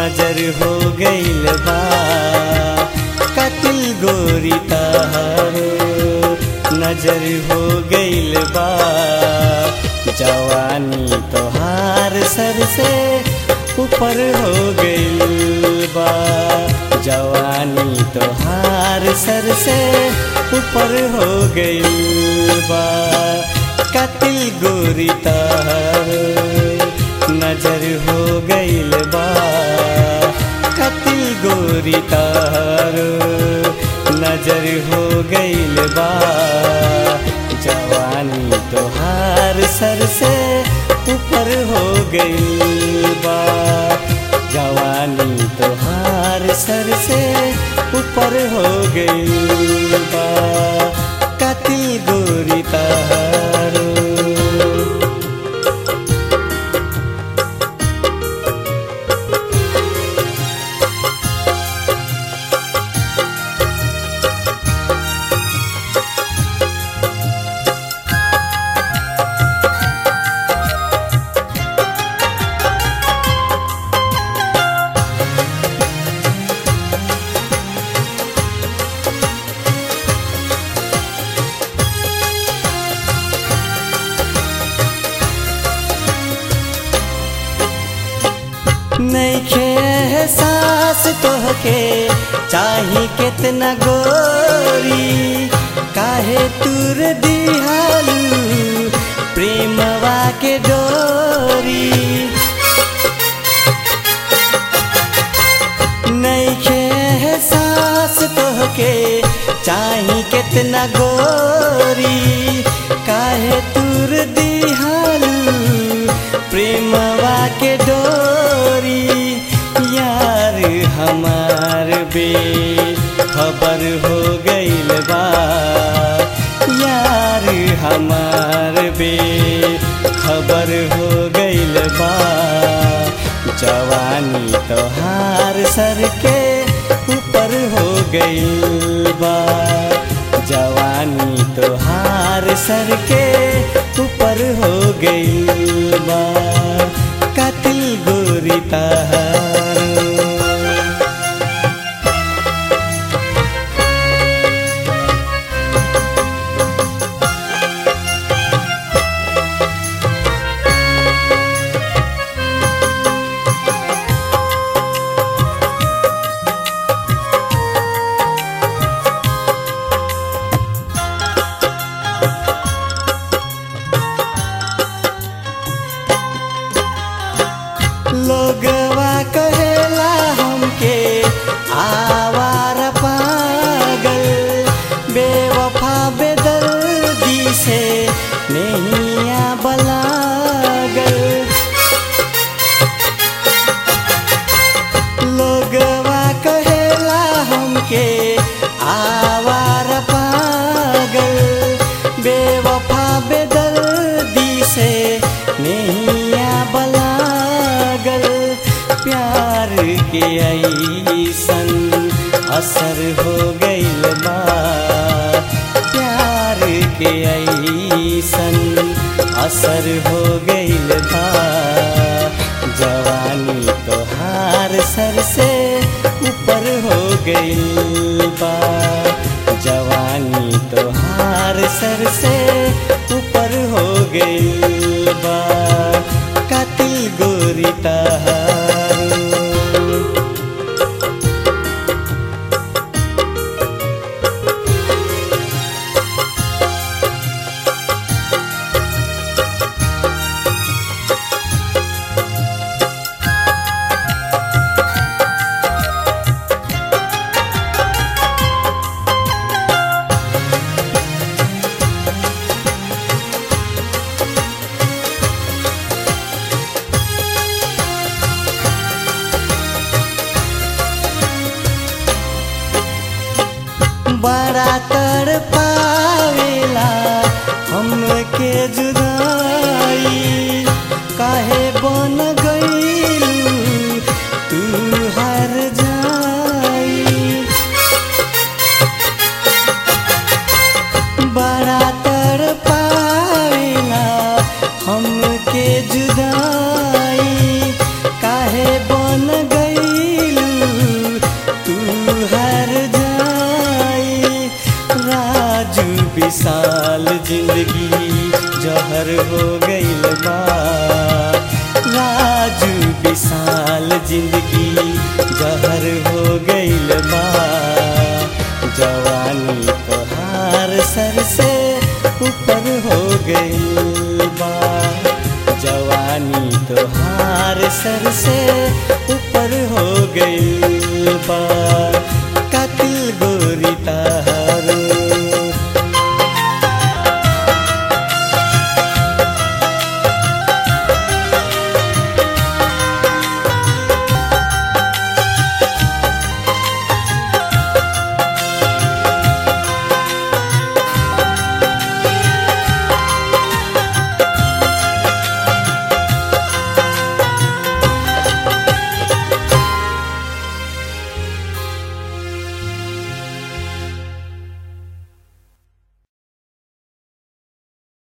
नजर हो गइल बा कतिल गोरी तहारो नजर हो गइल बा जवानी तोहार सर से ऊपर हो गइल बा जवानी तोहार सर से ऊपर हो गइल बा कतिल गोरी तहारो नजर हो गइल बा कतिल गोरी तारो नजर हो गइल बा जवानी तोहार सर से ऊपर हो गइल बा जवानी तोहार सर से ऊपर हो गइल बा कतिल गोरी तारो नैखे एहसास तोहके चाही कितना गोरी काहे तुर दिहालू प्रेमवा के डोरी नैखे एहसास तोहके चाही कितना गोरी काहे तुर दिहालू प्रेमवा के डोरी यार हमार बे खबर हो गइल बा यार हमार बे खबर हो गइल बा जवानी तोहार सर के ऊपर हो गइल बा जवानी तोहार सर के ऊपर हो गइल बा कतिल गोरी तहारो लोगवा कहेला हमके आवार पागल बेवफा बेदर्दी से नैया बलागल लोगवा कहेला हमके आवार पागल बेवफा बेदर्दी से नैया बलागल प्यार के ऐसन असर हो गइल बा प्यार के ऐसन असर हो गइल बा जवानी तोहार सर से ऊपर हो गइल बा जवानी तोहार सर से ऊपर हो गइल बा कतिल गोरी तहारो बड़ा कर पावेला हमके जुदाई काहे बन गइलू तू हर जाई बड़ा तर पावेला हमके जुदाई काहे बन गई जिंदगी जहर हो गईल बा जवानी तोहार सर से ऊपर हो गईल बा जवानी तोहार सर से ऊपर हो गईल बा